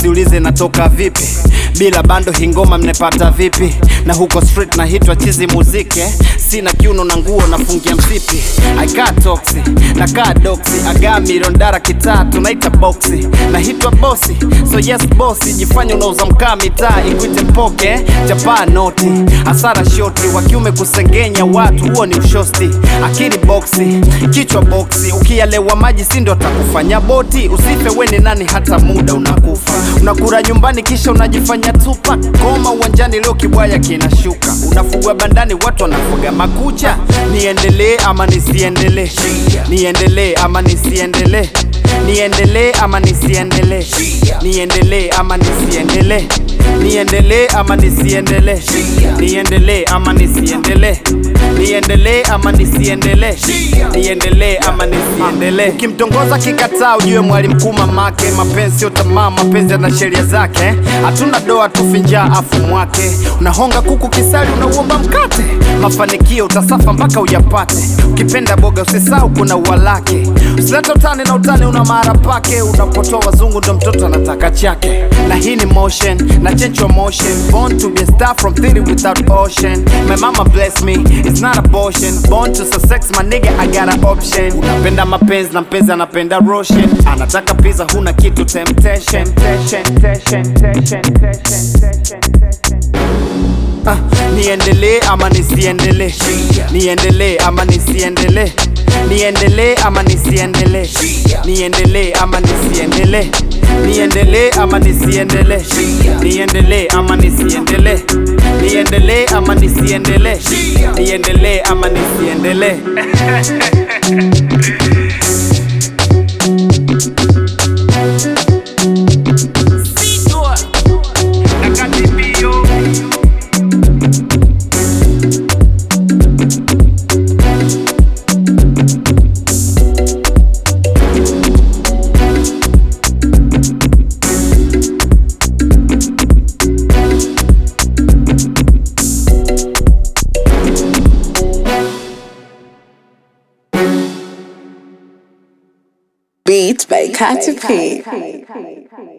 usiulize natoka vipi bila bando hingoma mnepata vipi na huko street na hitwa chizi muziki eh? sina kiuno na nguo nafungia msipi akaa toksi na kaa doksi agaa miliondara kitatu naita boksi na hitwa bosi so yes bosi jifanya unauza mkaa mitaa ikwite mpoke eh? chapaa noti hasara shoti wa kiume kusengenya watu huo ni ushosti akili boksi kichwa boksi ukialewa maji si ndo atakufanya boti usife weni nani hata muda unakufa unakura nyumbani kisha unajifanya tupa koma uwanjani leo kibwaya kinashuka unafugwa bandani watu wanafuga makucha niendelee ama nisiendelee niendelee ama nisiendelee niendelee ama nisiendelee niendelee ama nisiendelee niendelee ama nisiendelee niendelee ama nisiendelee niendelee ama nisiendelee niendelee ama nisiendelee ukimtongoza kikataa ujue mwalimu mkuu mamake mapenzi sio tamaa mapenzi yana sheria zake hatuna doa tufinjaa afu mwake unahonga kuku kisali unauomba mkate mafanikio utasafa mpaka uyapate ukipenda boga usisau kuna ua lake usileta utani na utani una mara pake unapotoa wazungu ndo mtoto anataka chake na hii ni motion na change your motion born to be a star from theory without ocean my mama bless me it's not abortion born to success my nigga I got an option unapenda mapenzi na mpenzi anapenda roshan anataka pizza huna kitu temptation temptation, temptation, temptation, temptation, temptation. Ah, niendelee ama nisiendelee niendelee ama nisiendelee niendelee ama nisiendelee niendelee ama nisiendelee niendelee ama nisiendelee niendelee ama nisiendelee niendelee ama nisiendelee niendelee ama nisiendelee Beats by Katy P.